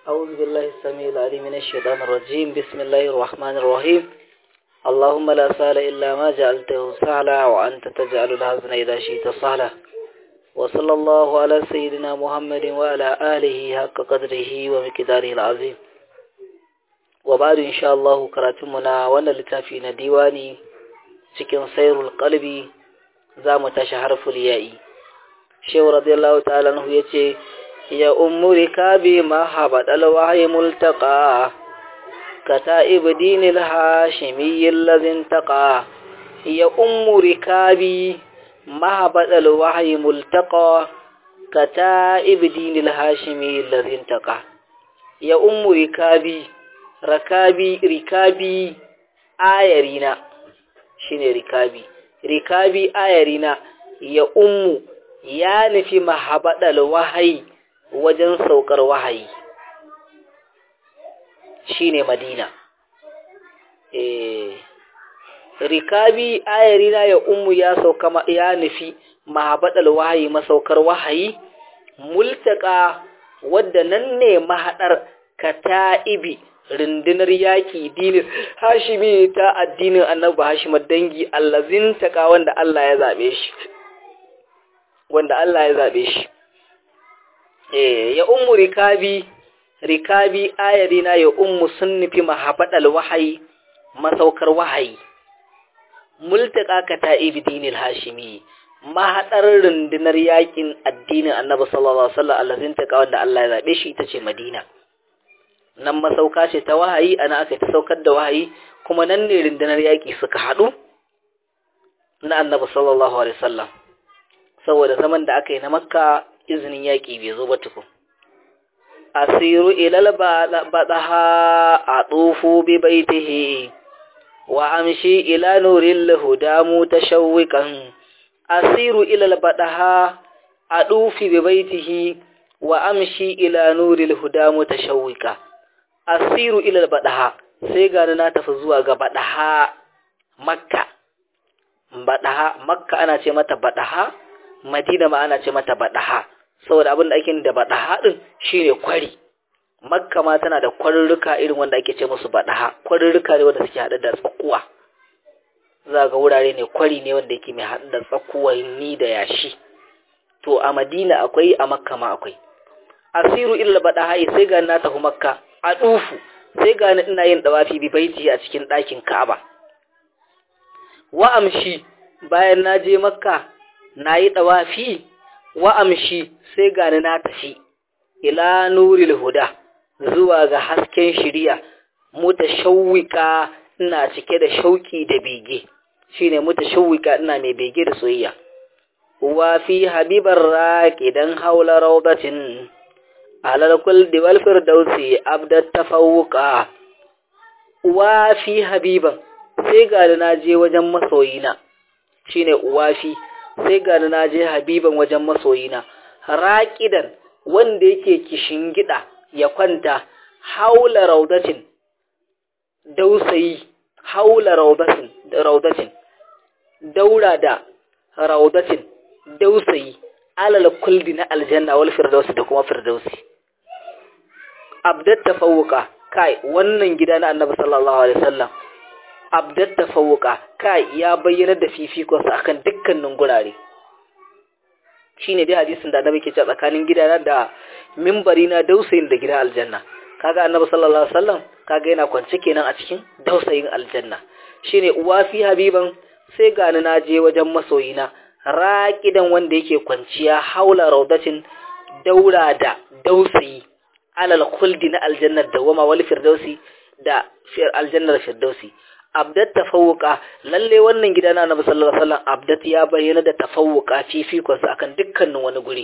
أعوذ بالله السميع العليم من الشيطان الرجيم بسم الله الرحمن الرحيم اللهم لا سهل إلا ما جعلته سهلا وأنت تجعل الحزن إذا شئت سهلا وصلى الله على سيدنا محمد وعلى آله حق قدره ومقداره العظيم وبعد إن شاء الله كراتمنا وانا لتافينا ديواني cikin sairul qalbi za mu tashi harful ya'i shehu radiyallahu ta'ala anhu yace ya ummu rikabi ma habadal wahyi multaqa kata'ib dinil hashimi alladhi intaqa ya ummu rikabi ma habadal wahyi multaqa kata'ib dinil hashimi alladhi intaqa ya ummu rikabi rakabi rikabi ayarina shine rikabi rikabi ayarina ya ummu ya nufi mahabadal wahayi wajen saukar wahayi shine madina eh rikabi ayarina ya ummu ya sauka ya nufi mahabadal wahayi masaukar wahayi multaka wadda nan ne mahadar kata'ibi rundunar yaƙi dinin hashimi ta addinin annabi hashimar dangi allazin taka wanda Allah ya zaɓe shi wanda Allah ya zaɓe shi eh ya ummu rikabi rikabi ayarina ya ummu sun nufi mahabadal wahayi masaukar wahayi multaka ka ta ibdinil hashimi mahaɗar rundunar yaƙin addinin annabi sallallahu alaihi wasallam allazin taka wanda Allah ya zaɓe shi ita ce Madina nan masauka ce ta wahayi ana aka ta saukar da wahayi kuma nan ne rundunar yaƙi suka haɗu na annabi sallallahu alaihi wasallam saboda zaman da aka yi na makka izinin yaƙi bai zo ba tukun asiru ilal badaha a tsufu bi baitihi wa amshi ila nurin lahudamu tashawwikan asiru ilal badaha a tsufi bi baitihi wa amshi ila nuril hudamu tashawwika asiru ilal badaha sai gani na tafi zuwa ga badaha makka badaha makka ana ce mata badaha madina ma ana ce mata badaha saboda abin da ake da badaha din shine kwari makka ma tana da kwarurruka irin wanda ake ce musu badaha kwarurruka ne wanda suke hada da tsakuwa za ga wurare ne kwari ne wanda yake mai hada da tsakuwa ni da yashi to a madina akwai a makka ma akwai asiru ilal badaha sai ga na tafi makka a ɗufu sai gani ina yin ɗawafi bi baiti a cikin ɗakin Ka'aba. Wa amshi bayan na je Makka na yi ɗawafi, wa amshi sai gani na tafi, ila nuril huda zuwa ga hasken shirya, muta shawwika ina cike da shauki da bege, shi ne muta shawwika ina mai bege da soyayya. Wa fi habibar raƙi don haula raudatin. alal kulli wal firdausi abdat tafawuqa wa fi habiban sai ga na je wajen masoyina shine uwafi sai ga na je habiban wajen masoyina raqidan wanda yake kishin gida ya kwanta haula raudatin dausayi haula raudatin raudatin daura da raudatin dausayi alal kulli na aljanna wal firdausi da kuma firdausi abdat tafawuka kai wannan gida na annabi sallallahu alaihi wasallam abdat tafawuka kai ya bayyana da fifikon sa akan dukkanin gurare shine dai hadisin da annabi ke cewa tsakanin gidana da minbari na dausayin da gidan aljanna kaga annabi sallallahu alaihi wasallam kaga yana kwance kenan a cikin dausayin aljanna shine uwa fi habiban sai gani na je wajen masoyina raƙidan wanda yake kwanciya haula raudatin daura da dausayi alal khuldi na aljannar dawama wal firdausi da aljannar firdausi abdat tafawuka lalle wannan gida na annabi sallallahu alaihi wasallam abdat ya bayyana da tafawuka fifikon sa akan dukkanin wani guri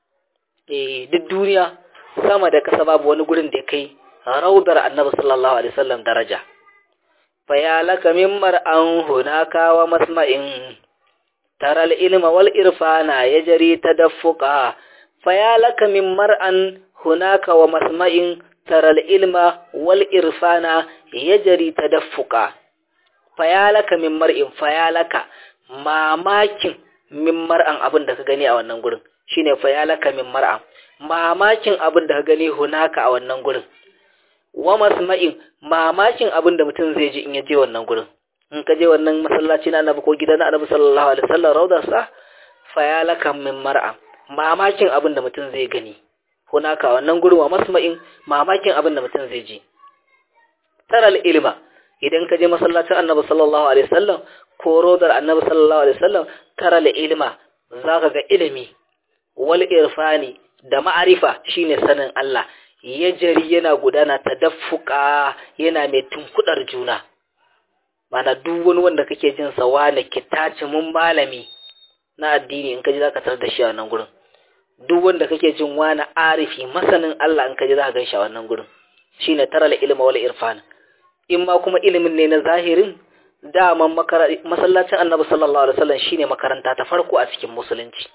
eh duk duniya sama da kasa babu wani gurin da kai raudar annabi sallallahu alaihi wasallam daraja fayalaka min mar'an hunaka wa masma'in tara ilma wal irfana yajri tadaffuqa fayalaka min mar'an hunaka wa masma'in tara ilma wal irfana yajri tadaffuqa fayalaka min mar'in fayalaka mamakin min mar'an abin da ka gani a wannan gurin shine fayalaka min mar'an mamakin abin da ka gani hunaka a wannan gurin wa masma'in mamakin abin da mutum zai ji in ya je wannan gurin in ka je wannan masallaci na annabi ko gidan annabi sallallahu alaihi wasallam raudar sa fayalakan min mar'a mamakin abin da mutum zai gani hunaka wannan gurin wa masma'in mamakin abin da mutum zai ji taral ilma idan ka je masallacin annabi sallallahu alaihi wasallam ko rodar annabi sallallahu alaihi wasallam taral ilma zaka ga ilimi wal irfani da ma'arifa shine sanin Allah ya jari yana gudana tadaffuka yana mai tunkudar juna mana duk wani wanda kake jin sa wani kitaci mun malami na addini in ka ji zaka tarar da shi a wannan gurin duk wanda kake jin wani arifi masanin Allah in ka ji zaka gan shi a wannan gurin shine taral ilma wal irfan in ma kuma ilimin ne na zahirin daman masallacin annabi sallallahu alaihi wasallam shine makaranta ta farko a cikin musulunci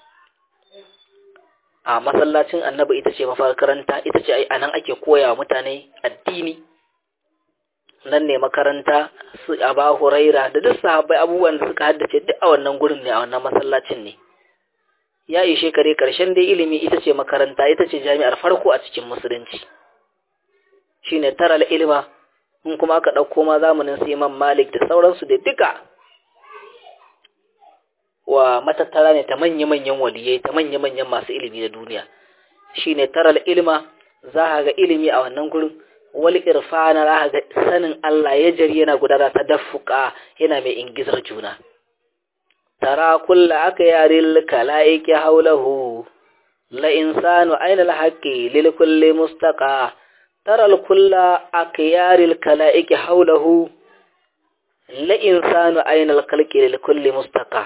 a masallacin annabi ita ce makaranta ita ce ai anan ake koya wa mutane addini nan ne makaranta su aba huraira da duk sahabbai abubuwan da suka haddace duk a wannan gurin ne a wannan masallacin ne ya yi shekare karshen dai ilimi ita ce makaranta ita ce jami'ar farko a cikin musulunci shine taral ilma in kuma aka ɗauko ma zamanin su imam malik da sauransu da duka wa matattara ne ta manya-manyan waliyai ta manya-manyan masu ilimi na duniya shine taral ilma za ka ga ilimi a wannan gurin wal irfana za ka ga sanin Allah ya jari yana gudana ta daffuka yana mai ingizar juna tara kulla aka yaril kalaiki haulahu la insanu aina alhaqi lil kulli mustaqa tara kulla akyaril kalaiki haulahu la insanu aina alkhalqi lil kulli mustaqa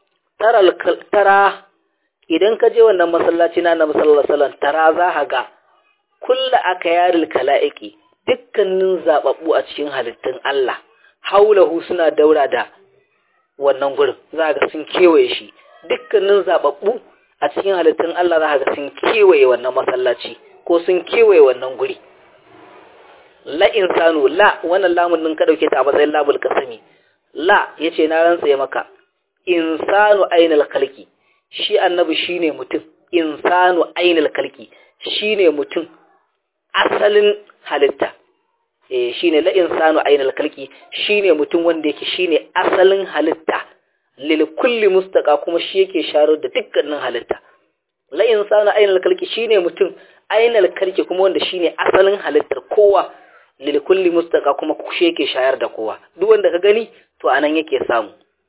tara idan ka je wannan masallaci na annabi sallallahu alaihi wasallam tara za ka ga kulla akyaril kalaiki dukkanin zababbu a cikin halittun Allah haulahu suna daura da wannan gurin za ga sun kewaye shi dukkanin zababbu a cikin halittun Allah za ga sun kewaye wannan masallaci ko sun kewaye wannan guri la insanu la wannan lamun din ka dauke ta a matsayin labul kasami la yace na rantsa maka insanu ainal khalqi shi annabi shine mutum insanu ainal khalqi shine mutum asalin halitta eh shine la insanu ainal khalqi shine mutum wanda yake shine asalin halitta lil kulli mustaqa kuma shi yake sharo da dukkanin halitta la insanu ainal khalqi shine mutum ainal khalqi kuma wanda shine asalin halittar kowa lil kulli mustaqa kuma shi yake shayar da kowa duk wanda ka gani to anan yake samu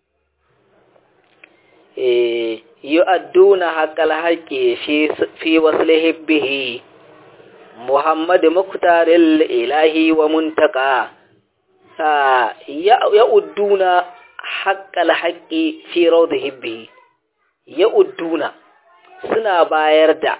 eh yu'adduna haqqal haqqi fi fi waslihi bihi muhammad muqtaril ilahi wa muntaka ya'udduna haqqal haqqi fi rawdihi bihi ya'udduna suna bayar da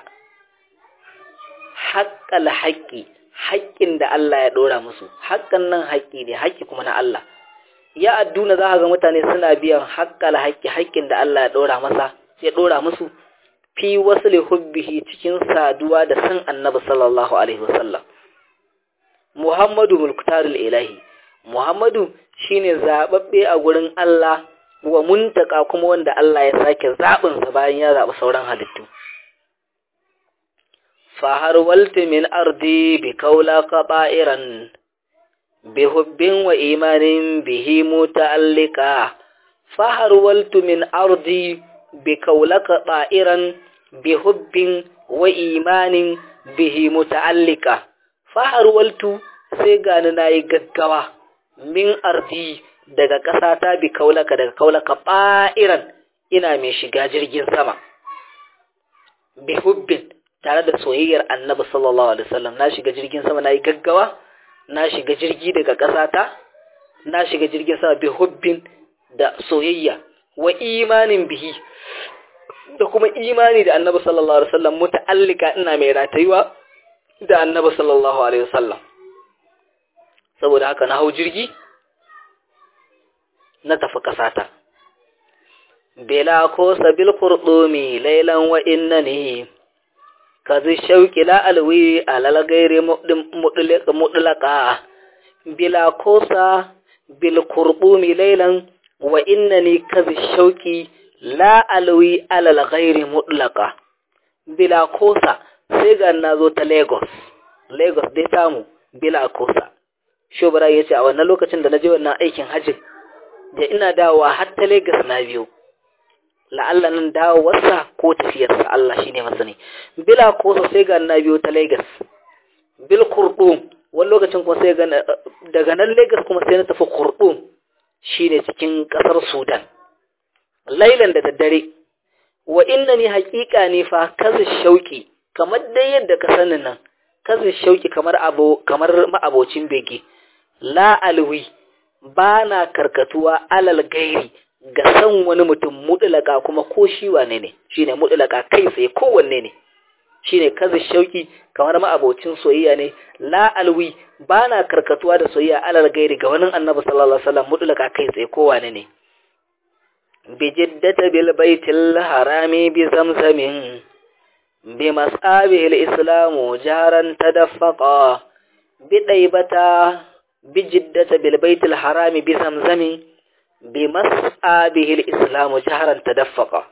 haqqal haqqi haƙƙin da Allah ya ɗora musu haƙƙan nan haƙƙi ne haƙƙi kuma na Allah ya adduna za ga mutane suna biyan haƙƙal haƙƙi haƙƙin da Allah ya ɗora masa ya ɗora musu fi wasli hubbihi cikin saduwa da san annabi sallallahu alaihi wasallam Muhammadu mulkutarul ilahi Muhammadu shine zababbe a gurin Allah wa muntaka kuma wanda Allah ya sake zabin sa bayan ya zabi sauran halittu fahar walti min ardi bi kaula qaba'iran bi hubbin wa imanin bihi muta'allika fahar waltu min ardi bi kaula qaba'iran bi hubbin wa imanin bihi muta'allika fahar waltu sai gani nayi gaggawa min ardi daga ƙasata bi kaulaka daga kaulaka ba'iran ina mai shiga jirgin sama bi hubbin tare da soyayyar annabi sallallahu alaihi wasallam na shiga jirgin sama nayi gaggawa na shiga jirgi daga ƙasata na shiga jirgin sama bi hubbin da soyayya wa imanin bihi da kuma imani da annabi sallallahu alaihi wasallam muta'allika ina mai ratayuwa da annabi sallallahu alaihi wasallam saboda haka na hau jirgi na tafi ƙasata bela ko sabil qurdumi laylan wa innani kazi shauki la alwi alal gairi mutlaka bila kosa bil qurbumi laylan wa innani kazi shauki la alwi alal gairi mutlaka bila kosa sai ga na zo ta lagos lagos dai tamu bila kosa shobara ya ce a wannan lokacin da na je wannan aikin hajjin da ina dawowa har ta lagos na biyo la'alla nan dawowarsa ko tafiyarsa Allah shine masani bila kosa sai ga na biyo ta lagos bil kurdum wani lokacin kuma sai ga daga nan lagos kuma sai na tafi kurdum shine cikin kasar sudan lailan da daddare wa inna ni haƙiƙa ne fa kazi shauki kamar dai yadda ka sani nan kazi shauki kamar abo kamar ma'abocin bege la alwi ba na karkatuwa alal gairi ga san wani mutum mudulaka kuma ko shi wane ne shine mudulaka kai tsaye kowanne ne shine kazi shauki kamar ma'abocin soyayya ne la alwi ba na karkatuwa da soyayya alal gairi ga wani annabi sallallahu alaihi wasallam mudulaka kai tsaye kowane ne بجدة بالبيت الحرام بزمزم بمصابه الإسلام جهرا تدفقا بطيبة بجدة بالبيت الحرام بزمزم بمصابه الإسلام جهرا تدفقا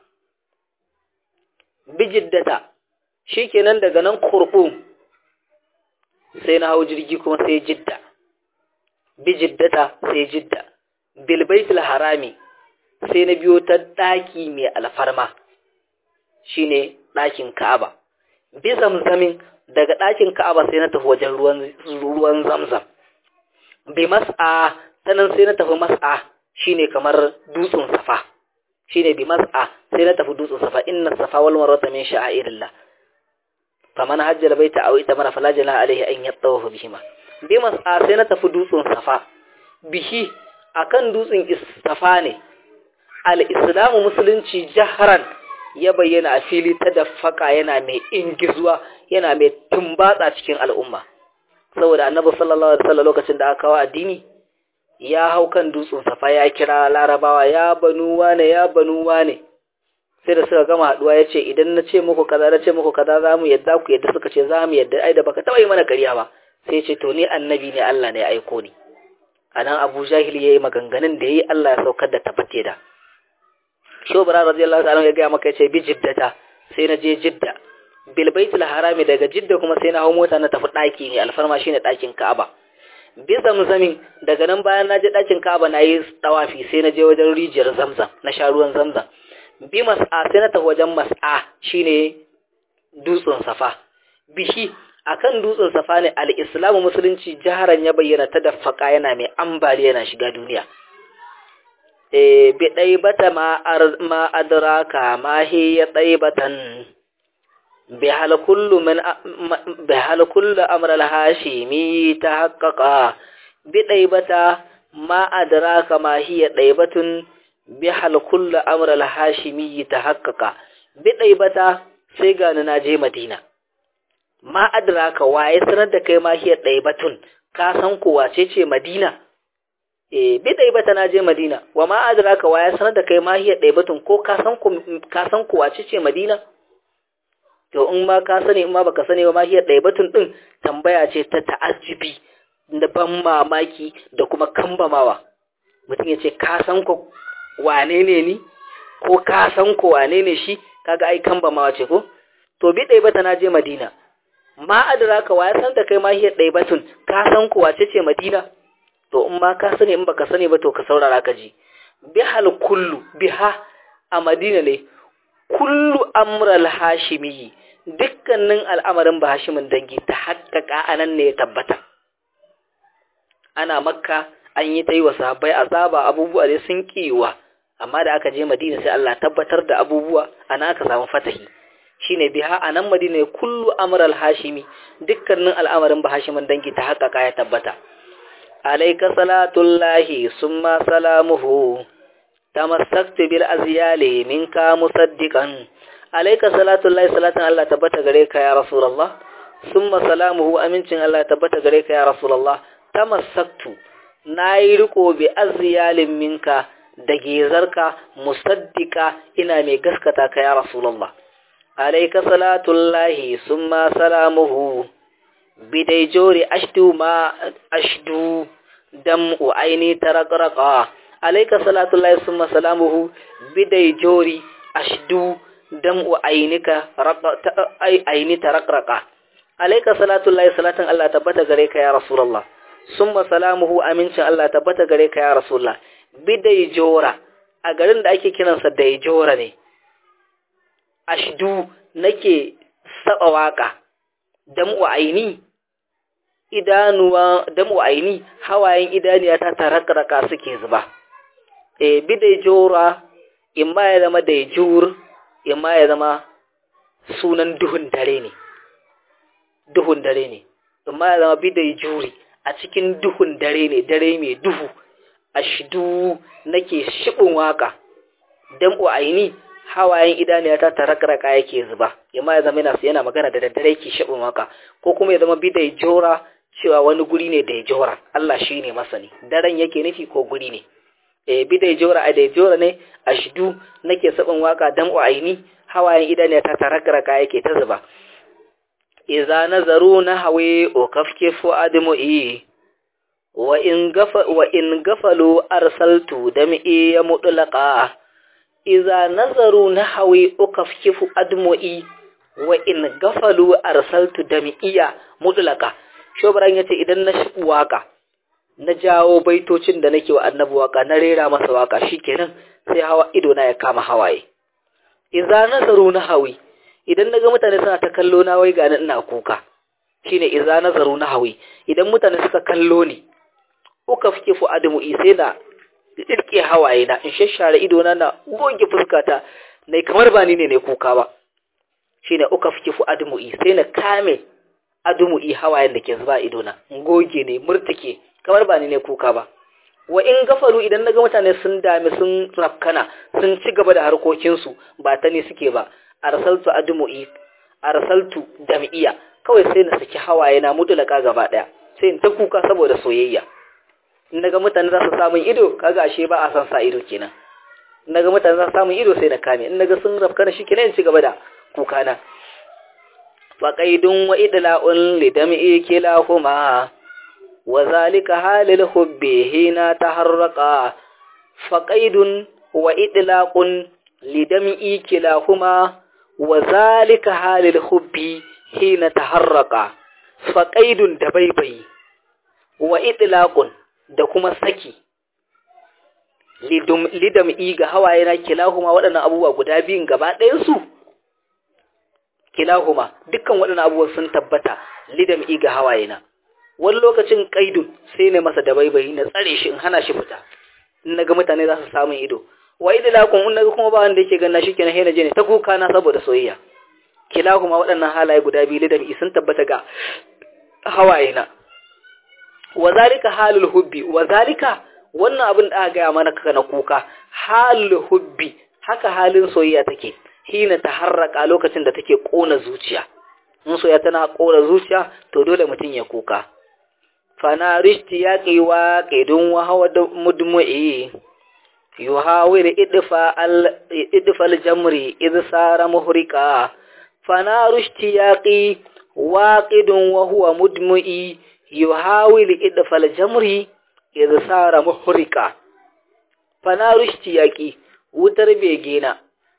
بجدة shikenan daga nan kurɓu sai na hau jirgi kuma sai jidda bi jiddata sai jidda bil baitul harami sai na biyo ta ɗaki mai alfarma shine ɗakin Ka'aba. Bi zamzamin daga ɗakin Ka'aba sai na tafi wajen ruwan zamzam. Bi mas'a sanan sai na tafi mas'a shine kamar dutsen safa. Shine bi mas'a sai na tafi dutsen safa inna safa wal marwata min sha'airillah. Faman hajjal baita aw ita mara fala jala alaihi an yattawafu bihima. Bi mas'a sai na tafi dutsen safa. Bihi akan dutsen safa ne al'islamu musulunci jaharan ya bayyana a fili ta dafaka yana mai ingizuwa yana mai tumbatsa cikin al'umma saboda annabi sallallahu alaihi wasallam lokacin da aka kawo addini ya hau kan dutsen safa ya kira larabawa ya banu wane ya banu wane sai da suka gama haduwa ya ce idan na ce muku kaza na ce muku kaza za mu yadda ku yadda suka ce za mu yadda ai da baka taɓa yi mana ƙarya ba sai ce to ni annabi ne Allah ne ya aiko ni a nan abu jahil ya yi maganganun da ya yi Allah ya saukar da tabbate da shobara radiyallahu ta'ala ya gaya maka yace bi jiddata sai na je jidda bil baitul harami daga jidda kuma sai na hawo mota na tafi daki ne alfarma shine dakin Ka'aba bi zamzamin daga nan bayan na je dakin Ka'aba na yi tawafi sai na je wajen rijiyar Zamzam na sha ruwan Zamzam bi mas'a sai na tafi wajen mas'a shine dutsen Safa bishi akan dutsen Safa ne al-Islamu musulunci jaharan ya bayyana ta daffaka yana mai ambaliya yana shiga duniya biɗaibata ma adraka ma hiya ɗaibatan bihal kullu min bihal kullu amr al-hashimi tahaqqaqa biɗaibata ma adraka ma hiya ɗaibatun bihal kullu amr al-hashimi tahaqqaqa biɗaibata sai ga na je Madina ma adraka waye sanar da kai ma hiya ɗaibatun ka san ko wace ce Madina eh bi ɗaibata na je Madina wa ma adraka wa ya sanar da kai ma hiya ɗaibatun ko ka san ku ka san ku wace ce Madina to in ma ka sani in ma baka sani ba ma hiya ɗaibatun din tambaya ce ta ta'ajjubi da ban mamaki da kuma kambamawa mutum ya ce ka san ku wane ne ni ko ka san ku wane ne shi kaga ai kambamawa ce ko to bi ɗaibata na je Madina ma adraka wa ya san da kai ma hiya ɗaibatun ka san ku wace ce Madina to in ma ka sani in baka sani ba to ka saurara ka ji bihal kullu biha a madina ne kullu amral hashimi dukkanin al'amarin ba hashimin dangi ta haƙƙaƙa anan ne ya tabbata ana makka an yi ta yi wa sahabbai azaba abubuwa dai sun kiwa amma da aka je madina sai Allah tabbatar da abubuwa ana aka samu fatahi shine biha anan madina ne kullu amral hashimi dukkanin al'amarin ba hashimin dangi ta haƙƙaƙa ya tabbata عليك صلاة الله ثم سلامه تمسكت بالأزيال منك مصدقا عليك صلاة الله صلاة الله تبت غريك يا رسول الله ثم سلامه أمنتن الله تبت غريك يا رسول الله تمسكت نايركو بأزيال منك دقيزرك مصدقا إنا مي قسكتك يا رسول الله عليك صلاة الله ثم سلامه bidai jori ashdu ma ashdu dam u aini tarakraqa alayka salatullahi summa salamuhu bidai jori ashdu dam'u ainika aini taraqraqa alayka salatu llahi salatan Allah tabbata gare ka ya rasulullah summa salamuhu amincin Allah tabbata gare ka ya rasulullah bidai jora a garin da ake kiransa dai jora ne ashdu nake saba waka dam'u aini idanuwa dam'u aini hawayen idaniya ta tarakraka suke zuba e bidai jora imma ya zama da jur imma ya zama sunan duhun dare ne duhun dare ne imma ya zama bidai juri a cikin duhun dare ne dare mai duhu ashdu nake shibin waka dam'u aini hawayen idaniya ta tarakraka yake zuba imma ya zama yana yana magana da daddare yake shibin waka ko kuma ya zama bidai jora cewa wani guri ne da ya jora Allah shi ne masani daren yake nufi ko guri ne e bidai jora a da jora ne a shidu nake sabon waka dan aini hawayen idaniya ta tarakraka yake ta zuba iza nazaru na hawe o kafke fu admu'i wa in gafa wa in gafalu arsaltu dam'i ya mudlaqa iza nazaru na hawe o kafke fu admu'i wa in gafalu arsaltu dam'iya mudlaqa shobran yace idan na shi waka na jawo baitocin da nake wa annabi waka na rera masa waka shikenan sai hawa ido na ya kama hawaye idza nazaru na hawi idan naga mutane suna ta kallo na wai ga ina kuka shine idza nazaru na hawi idan mutane suka kallo ni uka fike fu adamu sai na irke hawaye na in shashare ido na na goge fuskata nai kamar ba ni ne ne kuka ba shine uka fike fu adamu sai na kame adumu i hawayen da ke zuba ido na goge ne murtike kamar ba ni ne kuka ba wa in gafaru idan naga mutane sun dami sun rafkana sun ci gaba da harkokinsu ba ta ne suke ba arsaltu admu'i arsaltu dam'iya kawai sai na saki hawaye na mutulaka gaba daya sai in ta kuka saboda soyayya in naga mutane za su samu ido kaga ashe ba a san sa ido kenan in naga mutane za su samu ido sai na kame in naga sun rafkana shi kenan in ci gaba da kuka na faqaidun wa idla'un lidam'i kilahuma وذلك حال الحب هنا تحرقا فقيد وإطلاق لدمئي كلاهما وذلك حال الحب هنا تحرقا فقيد دبيبي وإطلاق da kuma saki lidam'i ga hawayena kilahuma waɗannan abubuwa guda biyun gaba ɗayansu kilahuma dukkan waɗannan abubuwan sun tabbata lidam'i ga hawayena wani lokacin kaidun sai ne masa dabaibayi na tsare shi in hana shi fita in naga mutane za su samu ido wa idlakun in naga kuma ba wanda yake ganna shi kenan hena je ne ta kuka na saboda soyayya kila kuma waɗannan halaye guda biyu da sun tabbata ga hawaye na wa zalika halul hubbi wa zalika wannan abin da aka gaya mana kaka na kuka halul hubbi haka halin soyayya take hina ta harraka lokacin da take kona zuciya in soyayya tana kona zuciya to dole mutum ya kuka fana rishti ya ƙiwa ƙidun wahawa da mudmu'i yuhawir idfal jamri idsara muhrika fana rishti ya ƙi waƙidun wahuwa mudmu'i yuhawil idfal jamri idsara muhrika fana rishti ya ƙi wutar begena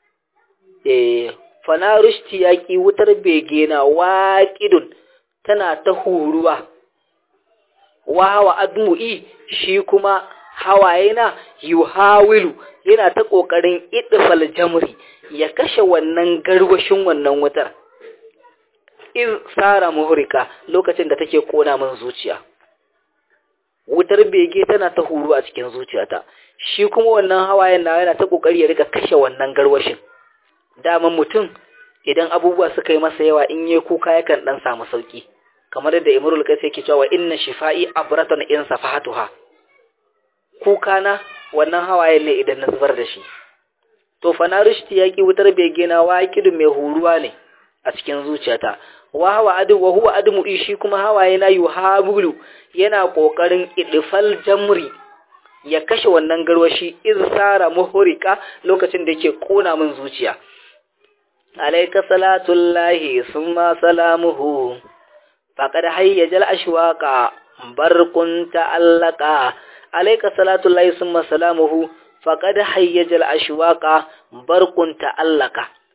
eh fana rishti ya ƙi wutar begena waƙidun tana ta huruwa wawa admu'i shi kuma hawayena yuhawilu yana ta kokarin idfal jamri ya kashe wannan garwashin wannan wutar iz sara muhrika lokacin da take kona min zuciya wutar bege tana ta huru a cikin zuciyata shi kuma wannan hawayen na yana ta kokari ya rika kashe wannan garwashin daman mutum idan abubuwa suka yi masa yawa in yi kuka yakan dan samu sauki kamar yadda imrul kaisi yake cewa inna shifa'i abratan in safahatuha kuka na wannan hawayen ne idan na zubar da shi to fa na rishti yaki wutar bege na waqidu mai huruwa ne a cikin zuciyata wa hawa adu wa huwa admu shi kuma hawaye na yuhabulu yana kokarin idfal jamri ya kashe wannan garwashi irsara muhrika lokacin da yake kona min zuciya alayka salatullahi summa salamuhu faqad hayyajal ashwaqa barqun ta'allaqa alayka salatullahi summa salamuhu faqad hayyajal ashwaqa barqun ta'allaqa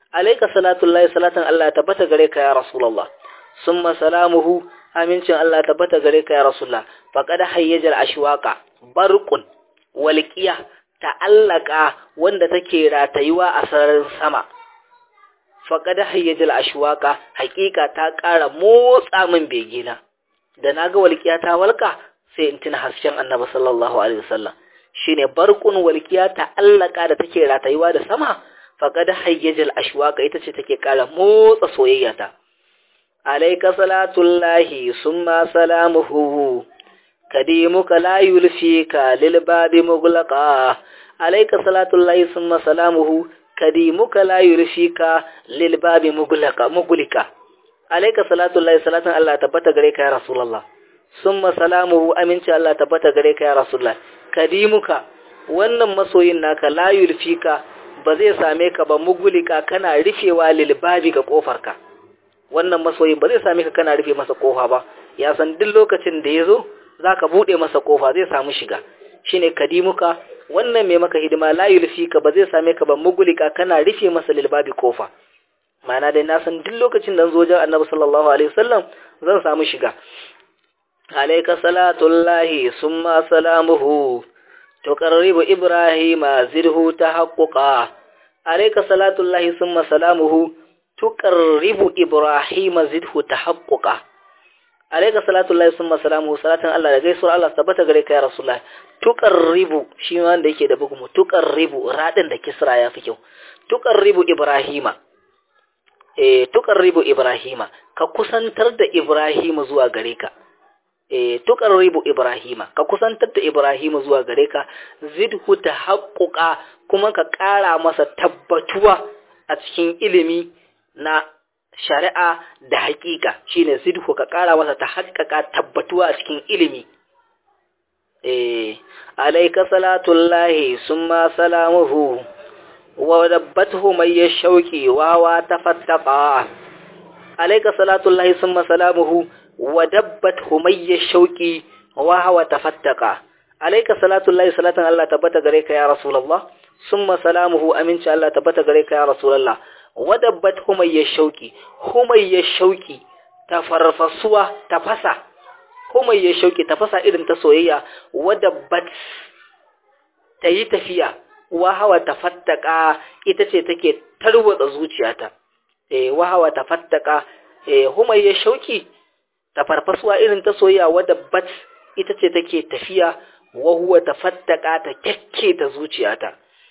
alayka salatullahi salatan Allah tabbata gare ka ya rasulullah summa salamuhu amincin Allah tabbata gare ka ya rasulullah faqad hayyajal ashwaqa barqun walqiya ta'allaka wanda take ratayuwa a sararin sama faqad hayyajal ashwaqa haqiqa ta ƙara motsa min begina da naga walqiya ta walka sai in tuna hasken annabi sallallahu alaihi wasallam shine barqun walqiya ta'allaka da take ratayuwa da sama faqad hayyajal ashwaqa ita ce take ƙara motsa soyayyata alayka salatullahi summa salamuhu kadimuka la yulfika lil babi mughlaqa alayka salatullahi summa salamuhu kadimuka la yulfika lil babi mughlaqa mughlika alayka salatullahi salatan Allah tabbata gare ka ya rasulullah summa salamuhu aminci Allah tabbata gare ka ya rasulullah kadimuka wannan masoyin naka la yulfika ba zai same ka ba mugulika kana rufewa lilbabi ga kofarka wannan masoyin ba zai same ka kana rufe masa kofa ba ya san duk lokacin da ya zo za ka buɗe masa kofa zai samu shiga shine kadimuka wannan mai maka hidima la yulfika ba zai same ka ba mugulika kana rufe masa lilbabi kofa ma'ana dai na san duk lokacin da zo wajen annabi sallallahu alaihi wasallam zan samu shiga alayka salatullahi summa salamuhu tuqarribu ibrahima zirhu tahaqquqa alayka salatullahi summa salamuhu tuqarribu ibrahima zidhu tahaqquqa alayka salatullahi summa salamuhu salatan Allah da gaisuwar Allah tabbata gare ka ya rasulullah tuqarribu shi ma wanda yake da bugumu tuqarribu radin da kisra ya fi kyau tuqarribu ibrahima eh tuqarribu ibrahima ka kusantar da ibrahima zuwa gare ka e tuqarribu ibrahima ka kusantar da ibrahima zuwa gare ka zidhu tahaqquqa kuma ka ƙara masa tabbatuwa a cikin ilimi na shari'a da haƙiƙa shine zidhu ka ƙara masa tahaqqaqa tabbatuwa a cikin ilimi eh alayka salatullahi summa salamuhu wa dabbathu may yashauqi wa wa tafattaqa alayka salatullahi summa salamuhu ودبت همي الشوكي وهو تفتقا عليك صلاة الله صلاة الله تبت غريك يا رسول الله ثم سلامه أمين شاء الله تبت غريك يا رسول الله ودبت همي الشوكي همي الشوكي تفرفسوا تفسا همي الشوكي تفسا إذن تسويا ودبت تي تفيا وهو تفتقا itace take tarwatsa zuciyata eh wahawa tafattaka eh humayya shauki ta farfasuwa irin ta soyayya wadda bat ita ce take tafiya wa huwa tafattaka ta kyakke ta zuciyata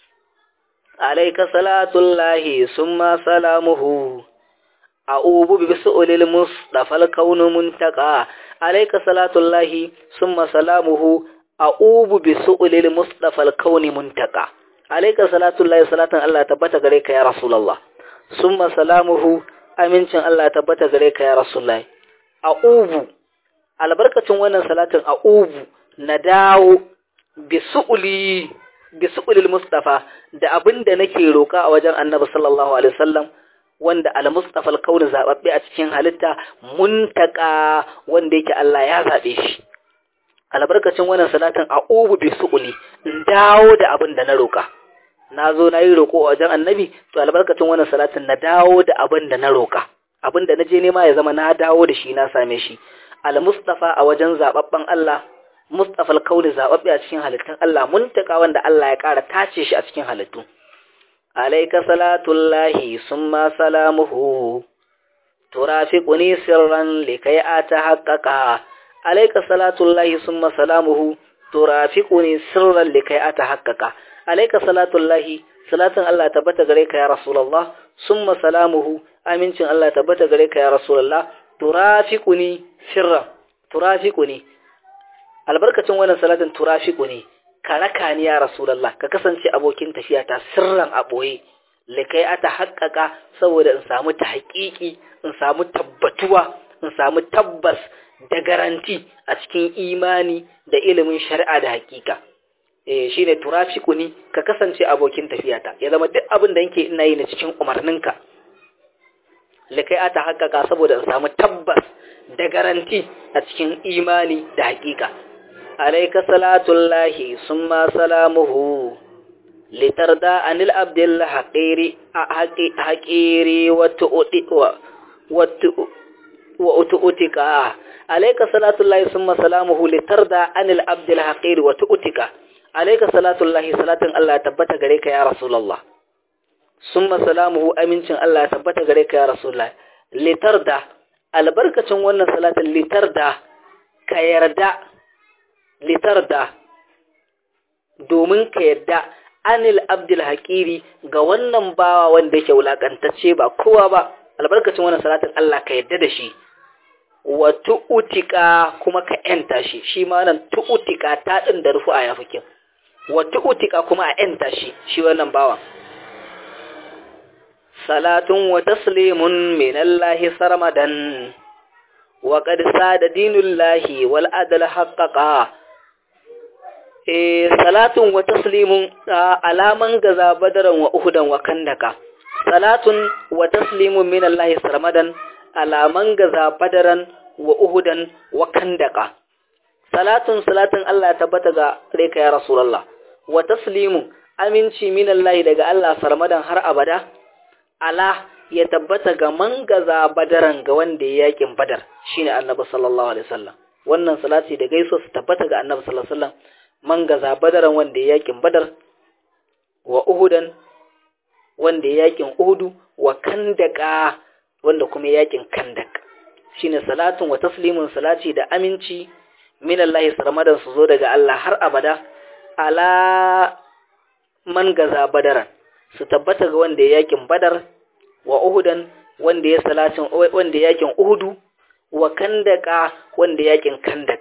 alayka salatullahi summa salamuhu a'ubu bi su'ulil mustafal kaunu muntaka alayka salatullahi summa salamuhu a'ubu bi su'ulil mustafal kauni muntaka alayka salatullahi salatan Allah tabbata gare ka ya rasulullah summa salamuhu amincin Allah tabbata gare ka ya rasulullah a'ubu albarkacin wannan salatin a'ubu na dawo bi su'uli bi su'ulil mustafa da abinda nake roka a wajen annabi sallallahu alaihi wasallam wanda al-mustafa al-kauni zababbe a cikin halitta muntaka wanda yake Allah ya zabe shi albarkacin wannan salatin a'ubu bi su'uli dawo da abinda na roka nazo nayi roko a wajen annabi to albarkacin wannan salatin na dawo da abinda na roka abinda na je nema ya zama na dawo da shi na same shi al-mustafa a wajen zababben Allah mustafa al-kauni zababbe a cikin halittun Allah muntaka wanda Allah ya ƙara tace shi a cikin halittu alayka salatullahi summa salamuhu turafiquni sirran likay atahaqqaqa alayka salatullahi summa salamuhu turafiquni sirran likay atahaqqaqa alayka salatullahi salatan Allah tabbata gare ka ya rasulullah summa salamuhu amincin Allah tabbata gare ka ya rasulullah turafiquni sirran turafiquni albarkacin wannan salatin turafiquni ka raka ni ya rasulullah ka kasance abokin tafiya ta sirran a boye likai ata haƙƙaƙa saboda in samu ta haƙiƙi in samu tabbatuwa in samu tabbas da garanti a cikin imani da ilimin shari'a da haƙiƙa eh shine turafiquni ka kasance abokin tafiyata ya zama duk abin da yake ina yi ne cikin umarninka likai ata haƙaƙa saboda in samu tabbas da garanti a cikin imani da haƙiƙa alaika salatullahi summa salamuhu litarda anil abdil haqiri haqiri wa tu'ti wa wa utu'tika alayka salatullahi summa salamuhu litarda anil abdil haqiri wa tu'tika alayka salatullahi salatin Allah tabbata gare ka ya rasulullah summa salamuhu amincin Allah tabbata gare ka ya rasulullah litarda albarkacin wannan salatin litarda ka yarda litarda domin ka yarda anil abdul haƙiri ga wannan bawa wanda yake wulakantacce ba kowa ba albarkacin wannan salatin Allah ka yarda da shi wa tu'utika kuma ka yanta shi shi ma nan tu'utika ta din da rufu a yafikin wa tu'utika kuma a yanta shi shi wannan bawan salatun wa taslimun min Allah sarmadan wa qad sada dinullahi wal adl haqqaqa eh salatun wa taslimun alaman gaza badaran wa uhudan wa kandaka salatun wa taslimun min Allah sarmadan alaman gaza badaran wa uhudan wa kandaka salatun salatun Allah tabbata ga reka ya rasulullah wa taslimun aminci min Allah daga Allah sarmadan har abada ala ya tabbata ga mangaza badaran ga wanda ya yakin badar shine annabi sallallahu alaihi wasallam wannan salati da gaiso su tabbata ga annabi sallallahu alaihi wasallam mangaza badaran wanda ya yakin badar wa uhudan wanda ya yakin uhudu wa kandaka wanda kuma yakin kandak shine salatun wa taslimun salati da aminci min Allah sarmadan su zo daga Allah har abada ala man gaza badaran su tabbata ga wanda ya yakin badar wa uhudan wanda ya salatin wanda yakin uhudu wa kandaka wanda yakin kandak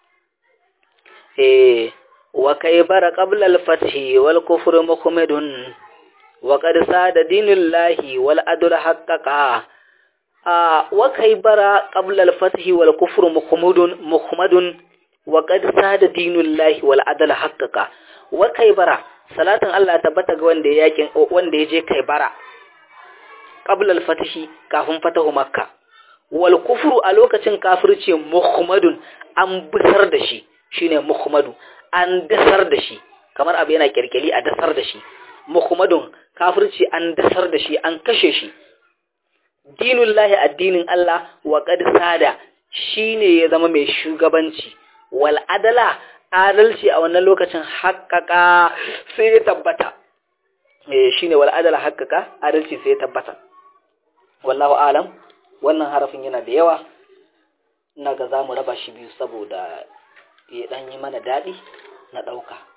eh wa kaybara qabla al-fathi wal kufru muhammadun wa qad sada dinullahi wal adl haqqaqa a wa kaybara qabla al-fathi wal kufru muhammadun muhammadun wa qad sada dinullahi wal adl haqqaqa wa kaybara salatin Allah tabbata ga wanda yakin wanda yaje kaybara qabla al-fathi kafin fatahu makka wal kufru a lokacin kafirci muhammadun an busar da shi shine muhammadu an dasar da shi kamar abu yana kirkiri a dasar da shi muhammadun kafirci an dasar da shi an kashe shi dinullahi addinin Allah wa qad sada shine ya zama mai shugabanci wal adala adalci a wannan lokacin haƙƙaƙa sai ya tabbata eh shine wal adala haƙƙaƙa adalci sai ya tabbata wallahu alam wannan harafin yana da yawa ina ga zamu raba shi biyu saboda ya dan yi mana dadi na dauka